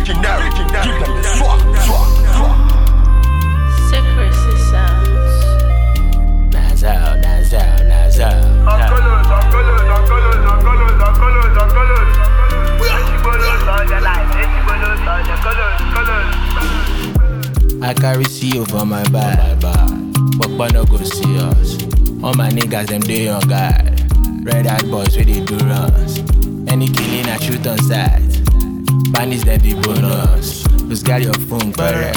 Originary, give them the swag, swag, swag. Secrecy sounds. Nazal, Nazal, Nazal. Angolos, Angolos, Angolos, Angolos, Angolos, Angolos. Echibolos on your life, Echibolos on your colors, colors. I carry CEO for my back, but no go see us. All my niggas them dey on guard. Red eyed boys where they do runs. Any killing I shoot on sight. Bandits them the bonus. Just got your phone correct.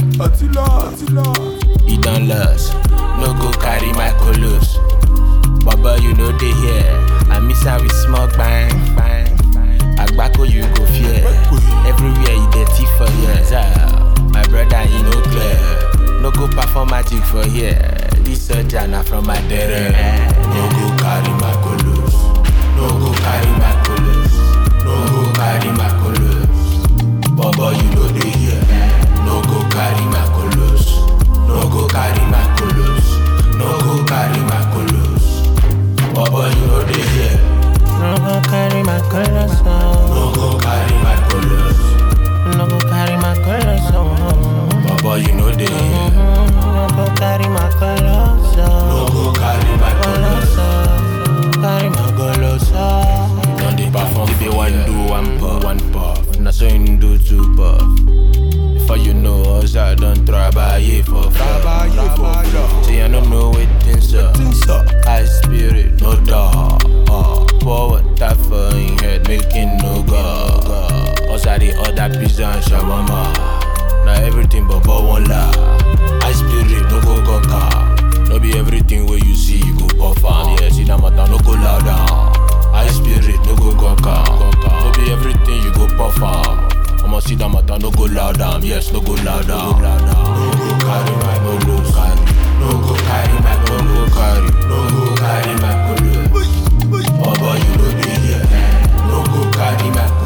He done lost. No go carry my colos. Baba, you know they here. I miss how we smoke bang, bang, bang. Agbako, you go fear. Everywhere you dirty for years. Ah, my brother, you no clear. No go perform magic for here. This soldier na from my terrain. No go carry my colos. No go carry my colos. No go carry my colos. Baba, you know they here. No go carry my colos. No go carry my colos. No go carry my colos. Baba, you know they here. No go carry my colors on. No go carry my colos. No go carry my colors on. Baba, you know they here. No go carry my colors No on. go carry my colos. Colors on. Carry my colors on. Don't they perform If they want do one puff, one puff Now so you do two puff Before you know us, I don't travailler for fun See, I don't know waiting so High spirit, no dog uh, Pour water for in head, making no god Us are the other pizza and shawarma Now everything but but one la High spirit, no go go car No be everything where you see, you go puff am Yeah, see that matter, no go loud down High spirit, no go go car No be everything you go puff am I'ma see that matter, no go loud down Yes, no go loud down No go carry my no go carry No go carry my no go carry No go carry my no Baba, you know they here No go carry my